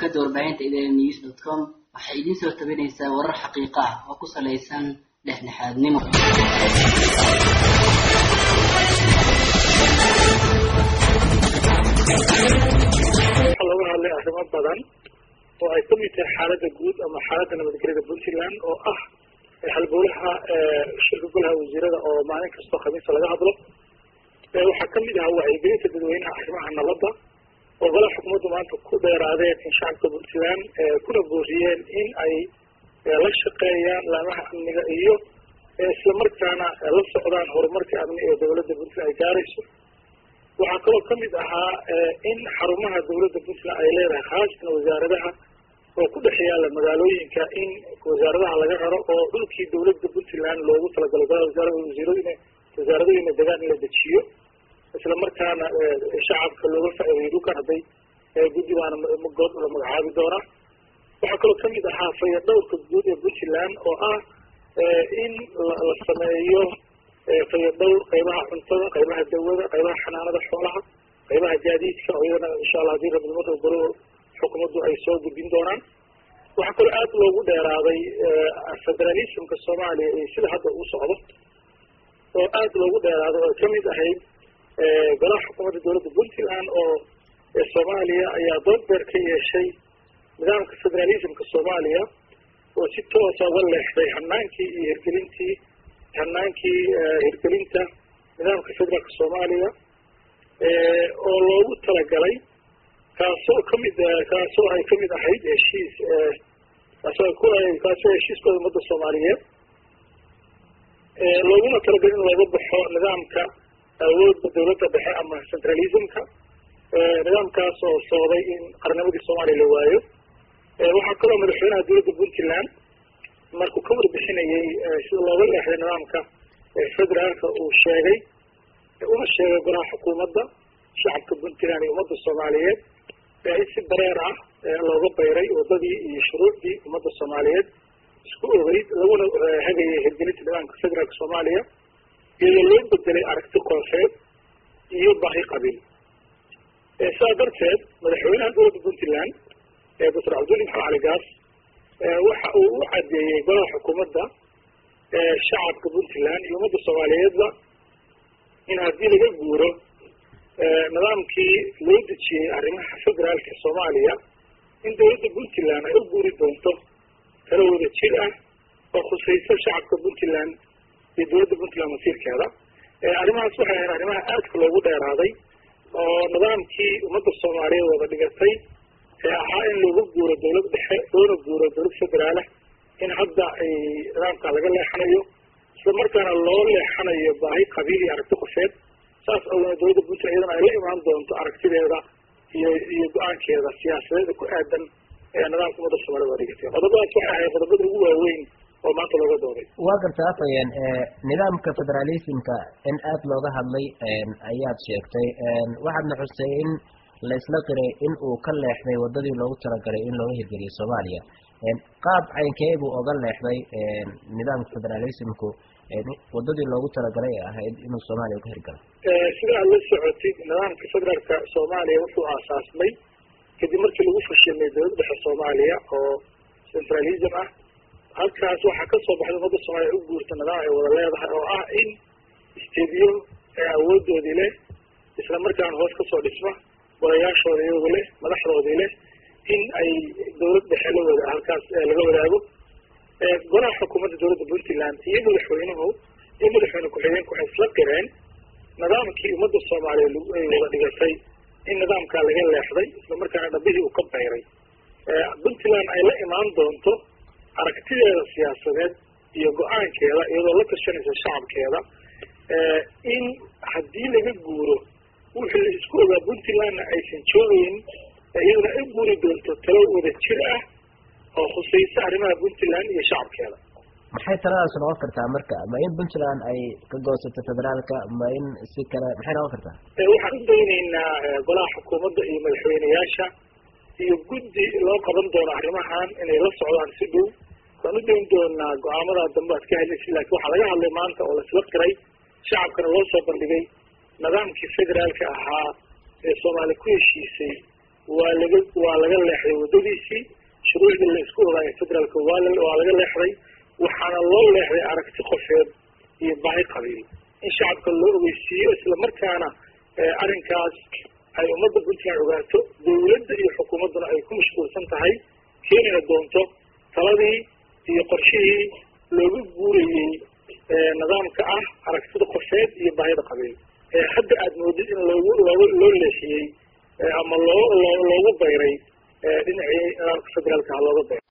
shabakada warbaahinta idn news dot com waxay idiin soo tabinaysaa warar xaqiiqa ah oo ku salaysan dhexdhexaadnimo waxaa looga hadlay arrimo badan oo ay kamid tahay xaaladda guud ama xaaladda nabadgelyada puntland oo ah halbowlaha shirka golaha wasiirada oo maalin kastoo khamiista laga hadlo waxaa kamid ahaa wacyigelinta dadweynaha arrimaha nabadda oo golaha xukuumaddu maanta ku dheeraadeen in shacabka puntland kuna booriyeen in ay la shaqeeyaan laamaha amniga iyo islamarkaana la socdaan horumarka amni ee dowladda puntland ay gaarayso waxaa kaloo kamid ahaa in xarumaha dowladda puntland ay leedahay khaasatan wasaaradaha oo ku dhex yaala magaalooyinka in wasaaradaha laga raro oo dhulkii dowladda puntland loogu talagalay golaha wasaara wasiiradina wasaaradooyina degaan in la dejiyo isla markaana shacabka looga faa'iideeyo dhulkan hadday guddi baana good la magacaabi doonaa waxaa kaloo kamid ahaa faya dhowrka guud ee puntland oo ah in la sameeyo faya dhowr qaybaha cuntada qaybaha dawada qaybaha xanaanada xoolaha qaybaha gaadiidka oo iyadana insha allah hadii rabnimada golo xukuumaddu ay soo gudbin doonaan waxaa kaloo aad loogu dheeraaday federalismka soomaaliya iyo sida hadda uu socdo oo aad loogu dheeraaday oo kamid ahayd golaha xukuumadda dowladda puntland oo soomaaliya ayaa dood beer ka yeeshay nidaamka federalismka soomaaliya oo si toosa uga leexday hanaankii iyo hirgelintii hanaankii hirgelinta nidaamka federaalka soomaaliya oo loogu talagalay kaasoo kamid kaasoo ay kamid ahayd heshiis kaasoo ku kaasoo heshiiskooda ummadda soomaaliyeed looguna talagalay in looga baxo nidaamka awoodda dowladda dhexe ama centralismka nidaamkaas oo socday in qarnimadii soomaaliya la waayo waxaa kaloo madaxweynaha dowladda puntland markuu ka warbixinayay sida looga leexday nidaamka federaalka uu sheegay una sheegay golaha xukuumadda shacabka puntland iyo ummadda soomaaliyeed in si dareer ah looga bayray wadadii iyo shuruucdii ummadda soomaaliyeed isku ogeyd laguna hagayay hirgelinta nidaamka federaalka soomaaliya iyadoo loo bedelay aragti koonfeed iyo baahi qabiil sidaa darteed madaxweynaha dowladda puntland doctor cabdulli maxamed cali gaas waxa uu u cadeeyey golaha xukuumadda shacabka puntland iyo ummadda soomaaliyeedba in haddii laga guuro nidaamkii loo dejiyey arrimaha federaalka soomaaliya in dowladda puntland ay u guuri doonto tala wada jir ah oo khusaysa shacabka puntland iyo dowladda puntland masiirkeeda arrimahaas waxay ahayd arrimaha aadka loogu dheeraaday oo nidaamkii ummadda soomaaliyeed wada dhigatay ee ahaa in looga guuro dowlad dhexe loona guuro dowlad federaalah in hadda ay nidaamka laga leexanayo isla markaana loo leexanayo baahi qabiil iyo aragti qofeed saas awgeed dowladda puntland iyadana ay la imaan doonto aragtideeda iyo iyo go-aankeeda siyaasadeeda ku aadan ee nidaamka ummadda soomaaliyed waa dhigatay qodobadaas waxay ahayd qodobada ugu waaweyn oo maanta looga dooday waa garta afayeen nidaamka federalismka in aad looga hadlay ayaad sheegtay waxaadna xustay in la isla qiray in uu ka leexday wadadii loogu talagalay in looga hirgeliyo soomaaliya qaab caynkee buu oga leexday nidaamka federalismku wadadii loogu talagalay ee ahayd inuu soomaaliya uga hirgalo sida aad la socotid nidaamka federaalka soomaaliya wuxuu aasaasmay kadib markii lagu fashilmay dowladda dhexe soomaaliya oo centralism ah halkaas waxaa kasoo baxday ummadda soomaaliya u guurta nidaam ay wada leedahay oo ah in istediyo awoodoodii leh isla markaana hoos kasoo dhisma golayaashooda iyagu leh madaxdoodii leh in ay dowlad dhexe la wada halkaas laga wadaago golaha xukuumadda dowladda puntland iyo madaxweynuhu iyo madaxweyne ku-xigeenku waxay isla qireen nidaamkii ummadda soomaaliya ay wada dhigatay in nidaamkaa laga leexday isla markaana dhabihii uu ka bayray puntland ay la imaan doonto aragtideeda siyaasadeed iyo go-aankeeda iyadoo la tashanaysa shacabkeeda in haddii laga guuro wixii la isku ogaa puntlandna aysan joogeyn iyaduna ay guuri doonto talo wada jir ah oo khusaysa arrimaha puntland iyo shacabkeeda maxay taladaas noqon kartaa marka ma in puntland ay ka goosato federaalka ma in si kale maxay noqon kartaa waxaan u daynaynaa golaha xukuumadda iyo madaxweyneyaasha iyo guddi loo qaban doono arrimahan inay la socdaan si dhow waan u dayn doonaa go-aamada dambe aad ka hadlaysid laakiin waxaa laga hadlay maanta oo laisla qiray shacabkana loo soo bandhigay nidaamkii federaalka ahaa ee soomaali ku heshiisay waa laga waa laga leexday waddadiisii shuruucdii la isku ogaaya federaalka waa la waa laga leexday waxaana loo leexday aragti qofeed iyo baahi qabiil in shacabka loo ogeysiiyo isla markaana arrinkaas ay ummadda puntland ogaato dawladda iyo xukuumadduna ay ku mashquulsan tahay keenina doonto taladii iyo qorshihii looga guurayey nidaamka ah aragtida qofeed iyo baahida qabiil hadda aad moodid in loogu loogu loo leexiyey ama loo loo loogu bayray dhinacii nidaamka federaalka ha looga bayray